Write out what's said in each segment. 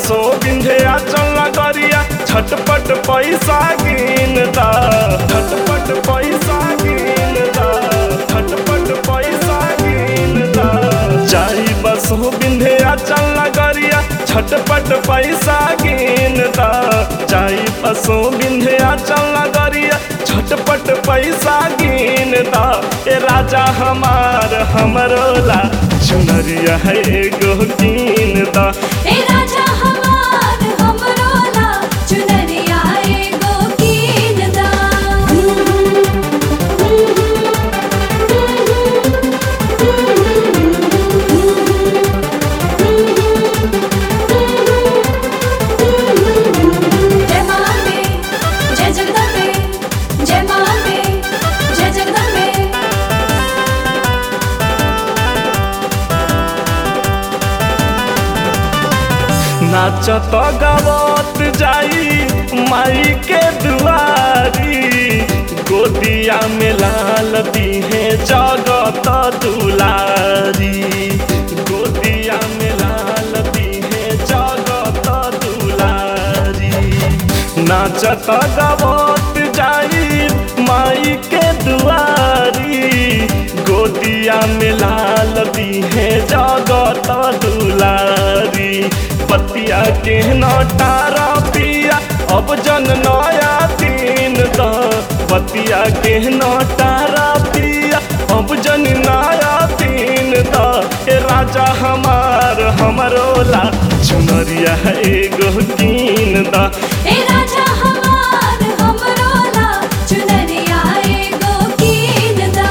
बसो बिंध्या चल गरिया छटपट पैसा गिन दा छटपट पैसा गिन दा छटपट पैसा गिन दा जाई बसो बिंध्या चल गरिया छटपट पैसा गिन दा जाई बसो बिंध्या चल गरिया छटपट पैसा गिन दा ए राजा हमार हमरो ला चुनरिया है एगो कीन दा ए राजा हमार हमरो ला चुनरिया एगो कीन दा जय मां अम्बे जय जगदम्बे जय मां अम्बे जय जगदम्बे नाचत गावत जाई माई के दुआरी गोदिया में लाल दीहे जगत दुलारी गोदिया में लाल दीहे जगत दुलारी नाचत गावत जाई माई के दुआरी गोदिया में लाल दीहे जगत दुलारी पतिया के नटारा पिया अब जन नया तीन द पतिया के नटारा पिया अब जन नया तीन द ए राजा हमार हमरो ला चुनरिया एगो कीन द ए राजा हमार हमरो ला चुनरिया एगो कीन दा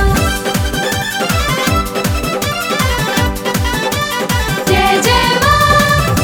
जय जय मां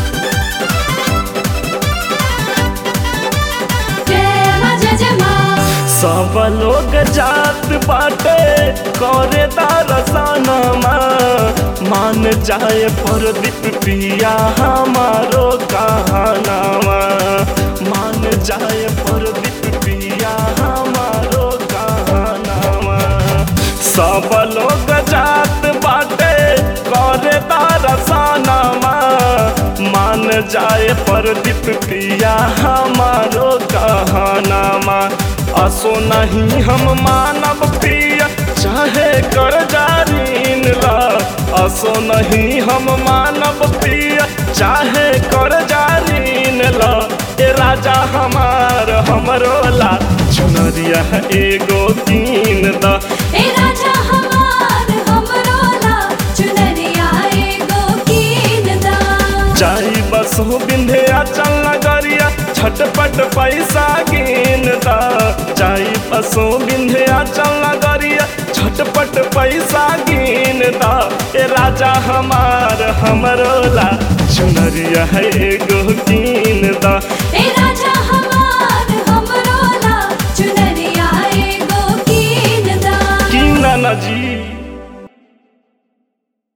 जय मां जय जय मां सब लोग जात बाटे करे दरसनमा मान जाए प्रदीप पिया हमारो कहानावा मान जाए प्रदीप पिया हमारो कहानावा सब लोग जात बाटे करे दरसनमा मान जाए प्रदीप पिया हमारो कहानामा असो नहीं हम मानव पिया चाहे कर जारीन ला असो नहीं हम मानव पिया चाहे कर जारीन ला ए राजा हमार हमरो ला चुनरिया एगो कीन दा ए राजा हमार हमरो ला चुनरिया एगो कीन दा जाई बसो बिंध्या चल गरिया छटपट पैसा गिन दा जाई बसो बिंध्या चल गरिया छटपट पैसा गिन दा ए राजा हमार हमरो ला चुनरिया एगो कीन दा ए